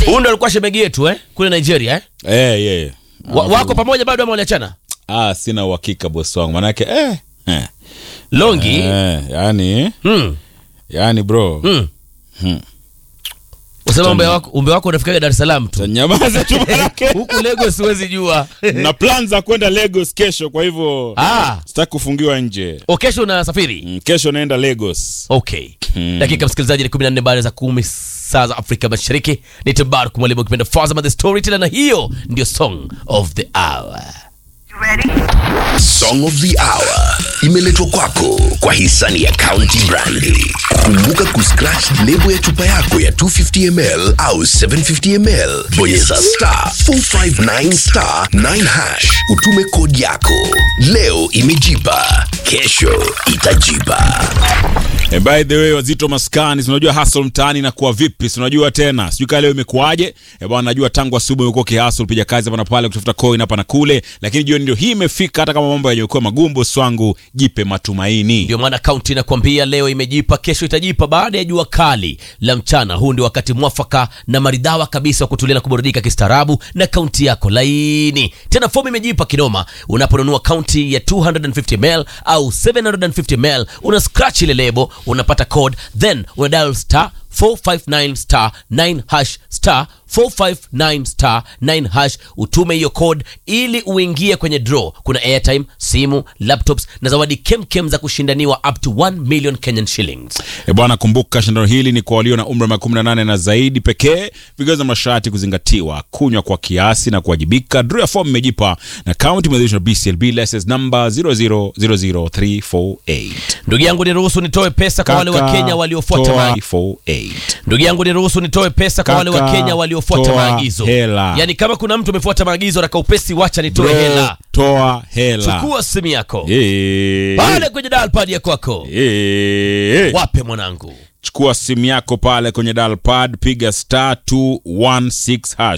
Huyu ndo alikuwa shemegi yetu eh? kule Nigeria eh? Eh, yeah. Wa, wako pamoja bado ama waliachana? Ah, sina uhakika bosi wangu manake eh, eh, Longi eh, yani hmm. yani bro Hmm. Hmm. Usema umbe wako, umbe wako unafikaga Dar es Salaam tu nyamaza tu manake huku Lagos siwezi jua na plan za kwenda Lagos kesho, kwa hivyo ah, sitaki kufungiwa nje. o kesho unasafiri Mm, Kesho naenda Lagos. okay Hmm. dakika msikilizaji ni 14 baada za kumi saa za Afrika Mashariki ni Tabarak mwalimu ukipenda Fazama the Storyteller na hiyo ndio song of the hour Song of the Hour imeletwa kwako kwa hisani ya County Brandi. Kumbuka kuscratch lebo ya chupa yako ya 250ml au 750ml, bonyeza star 459 star 9 hash, utume kodi yako. Leo imejipa, kesho itajipa. Eh, by the way wazito maskani, si unajua hustle mtaani inakuwa vipi? Si unajua tena, sijui kama leo imekuwaje? Eh bwana, najua tangu asubuhi umekuwa ukihustle, upiga kazi hapa na pale, kutafuta coin hapa na kule, lakini jioni ndio hii imefika. Hata kama mambo yamekuwa magumu, bosi wangu, jipe matumaini. ndio maana kaunti inakwambia leo imejipa kesho itajipa baada ya jua kali la mchana huu ndio wakati mwafaka na maridhawa kabisa wa kutulia na kuburudika kistaarabu na kaunti yako laini tena fomu imejipa kinoma unaponunua kaunti ya 250ml au 750ml una scratch ile lebo unapata code then una dial star 459 star 9 hash star 459 star 9 hash utume hiyo code ili uingie kwenye draw kuna airtime simu laptops na zawadi kemkem za kushindaniwa up to 1 million kenyan shillings E bwana, kumbuka shindano hili ni kwa walio na umri wa miaka 18 na zaidi pekee. Vigezo na masharti kuzingatiwa: kunywa kwa kiasi na kuwajibika. Draw ya fomu imejipa na kaunti imeidhinishwa na BCLB license number 0000348. ndugu yangu niruhusu nitoe pesa kwa wale wa kenya waliofuata maagizo 48. ndugu yangu niruhusu nitoe pesa kwa wale wa Kaka, kenya waliofuata toa maagizo hela. yaani kama kuna mtu amefuata maagizo raka upesi wacha nitoe Bro, hela toa hela. chukua simu yako Eh, pale kwenye dalpad ya kwako eh. wape mwanangu Chukua simu yako pale kwenye dial pad, piga star 216 hash.